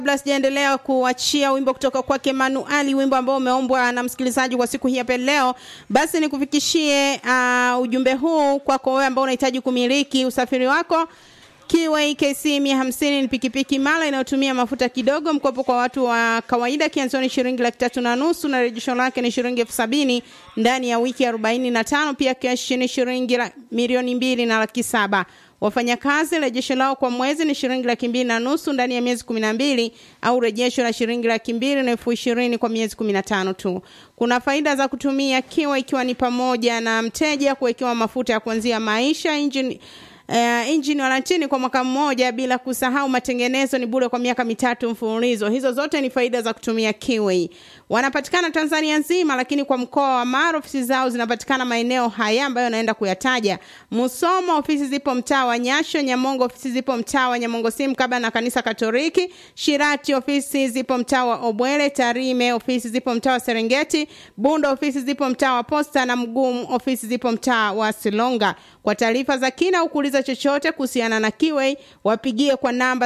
kabla sijaendelea kuachia wimbo kutoka kwake Manuali, wimbo ambao umeombwa na msikilizaji kwa siku hii hapa leo, basi nikufikishie uh, ujumbe huu kwako wewe ambao unahitaji kumiliki usafiri wako. Kiway KC 150 ni pikipiki mala inayotumia mafuta kidogo, mkopo kwa watu wa kawaida, kianzoni shilingi laki tatu na nusu na rejesho lake ni shilingi elfu sabini ndani ya wiki arobaini na tano. Pia keshi ni shilingi milioni mbili na laki saba. Wafanyakazi rejesho lao kwa mwezi ni shilingi laki mbili na nusu ndani ya miezi kumi na mbili au rejesho la shilingi laki mbili na elfu ishirini kwa miezi kumi na tano tu. Kuna faida za kutumia Kiwa ikiwa ni pamoja na mteja kuwekewa mafuta ya kuanzia maisha engine Uh, injini warantini kwa mwaka mmoja, bila kusahau matengenezo ni bure kwa miaka mitatu mfululizo. Hizo zote ni faida za kutumia Kiway. Wanapatikana Tanzania nzima, lakini kwa mkoa wa Mara ofisi zao zinapatikana maeneo haya ambayo naenda kuyataja: Musoma ofisi zipo mtaa wa Nyasho, Nyamongo ofisi zipo mtaa wa Nyamongo simu kaba na kanisa Katoliki, Shirati ofisi zipo mtaa wa Obwele, Tarime ofisi zipo mtaa wa Serengeti, Bunda ofisi zipo mtaa wa Posta na Mgumu ofisi zipo mtaa wa Silonga. Kwa taarifa za kina au kuuliza chochote kuhusiana na Kiway wapigie kwa namba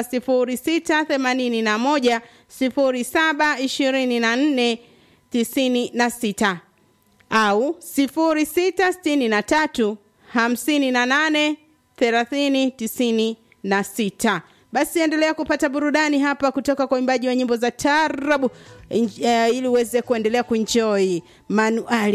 0681 0724 96 au 0663 58 30 96. Basi endelea kupata burudani hapa kutoka kwa imbaji wa nyimbo za tarabu uh, ili uweze kuendelea kuenjoy Manuali.